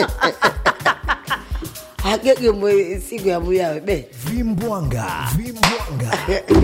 agege mwe siku ya muyawe be vimbwanga vimbwanga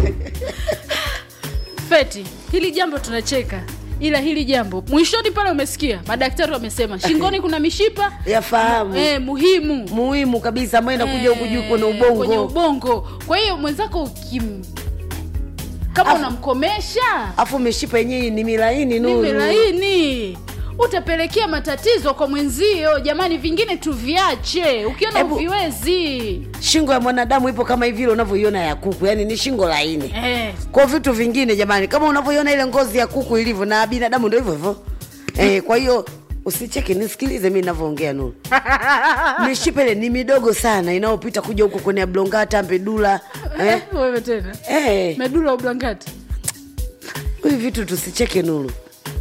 feti hili jambo tunacheka ila hili jambo mwishoni pale umesikia madaktari wamesema shingoni kuna mishipa yafahamu eh, muhimu muhimu kabisa ambayo inakuja huku juu kwenye Eh, kwenye ubongo ubongo kwa hiyo mwenzako ukim kama Afu- unamkomesha afu mishipa yenyewe ni milaini ni nuru laini utapelekea matatizo kwa mwenzio jamani vingine tuviache ukiona Ebu- uviwezi shingo ya mwanadamu ipo kama hivi ile unavyoiona ya kuku yani ni shingo laini eh, kwa vitu vingine jamani kama unavyoiona ile ngozi ya kuku ilivyo na binadamu ndo hivyo hivyo eh, kwa hiyo usicheke nisikilize mi navyoongea nuru mishipa ile ni midogo sana inayopita kuja huko kwenye ablongata mpedula eh? wewe tena eh, medula ublangati hivi vitu tusicheke nuru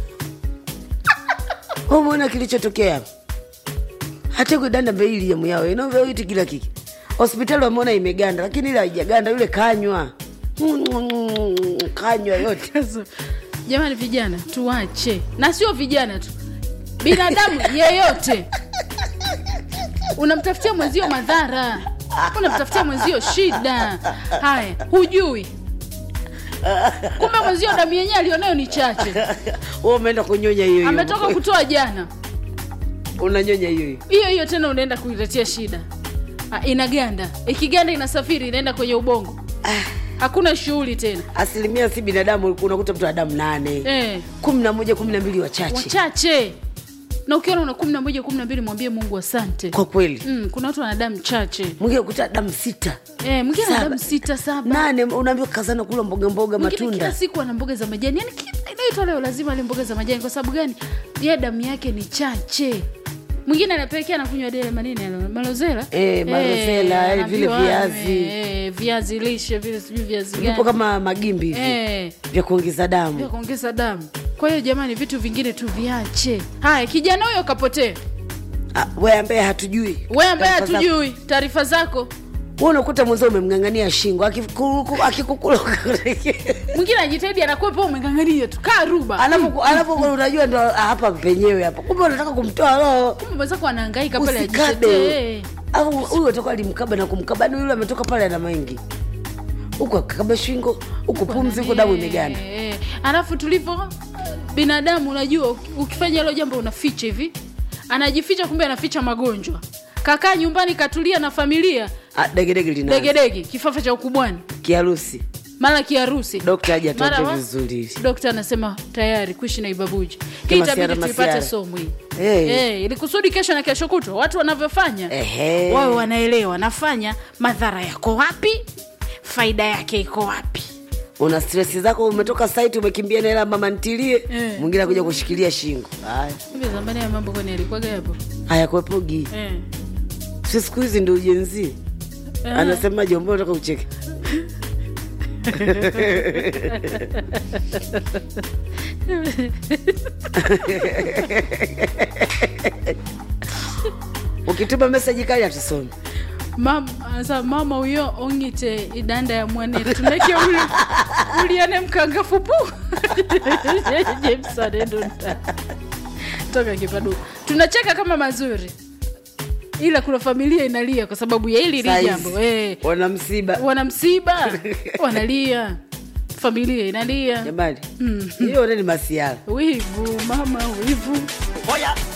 umeona kilichotokea hapa hata kudanda mbeili ya muyao inovyoiti kila kiki hospitali wameona imeganda lakini ile haijaganda yule kanywa kanywa yote Sasa, jamani vijana tuache na sio vijana tu binadamu yeyote unamtafutia mwenzio madhara unamtafutia mwenzio shida haya hujui kumbe mwenzio damu yenyewe alionayo ni chache Wewe umeenda kunyonya hiyo hiyo ametoka kutoa jana unanyonya hiyo hiyo hiyo hiyo tena unaenda kuiletea shida Ah, inaganda ikiganda inasafiri inaenda kwenye ubongo hakuna shughuli tena asilimia si binadamu unakuta mtu adamu nane eh. kumi na moja kumi na mbili wachache wachache na ukiona una kumi na moja kumi na mbili mwambie mungu asante kwa kweli mm, kuna watu wana damu chache mwingine kuta damu sita eh, mwingine ana Saba. damu sita saba nane unaambiwa kazana kula mboga mboga mwingine kila matunda siku ana mboga za majani yani kila inaitwa leo lazima ale mboga za majani kwa sababu gani ye damu yake ni chache mwingine anapelekea anakunywa dele manini yale, malozela Eh, malozela, eh, vile anaambiwa, viazi. eh, viazi lishe vile sijui viazi vipo gani kama magimbi hivi eh, vya kuongeza vya damu kuongeza damu kwa hiyo jamani vitu vingine tuviache haya kijana huyo kapotea Ah, we ambaye hatujui we ambaye Taarifa zako. hatujui taarifa zako Wewe unakuta mwenzao umemng'ang'ania shingo akikuku- akikukula mwingine ajitahidi anakuwepo umengangania tu kaa ruba alafu alafu unajua ndo ah, hapa penyewe hapa kumbe unataka kumtoa roho kumbe mwenzako anaangaika pale usikabe ajitetee au huyu atoka alimkaba na kumkaba ni yule ametoka pale ana mengi huku akakaba shingo huku pumzi huku damu imeganda Eh, eh. alafu tulivyo binadamu unajua uki- ukifanya hilo jambo unaficha hivi anajificha kumbe anaficha magonjwa kakaa nyumbani katulia na familia Ah, degedege lina degedege kifafa cha ukubwani kiharusi mara kiharusi dokta aje Mara atuambie wa- vizuri dokta anasema tayari kuishi na ibabuji hii Kama itabidi siara tuipate masiara. somo hii Eh. Eh, ili kusudi kesho na kesho kutwa watu wanavyofanya Ehe. wawe wanaelewa nafanya madhara yako wapi faida yake iko wapi una stresi zako umetoka site umekimbia na hela mama ntilie Eh. mwingine akuja kushikilia shingo haya hivi zamani ya mambo kwani alikuwaga hapo hayakuepogi eh. si siku hizi ndio ujenzi Eh. anasemaje ambao unataka ucheke ukituma meseji kali hatusomi mama asa mama huyo ongite idanda ya mwane tuneke uli uliane mkangafu pu james anedonta toka kipadu tunacheka kama mazuri ila kuna familia inalia kwa sababu ya hili Saizi, li jambo eh, wana msiba wana msiba wanalia familia inalia jamani hiyo mm. ni masiara wivu mama wivu Oya,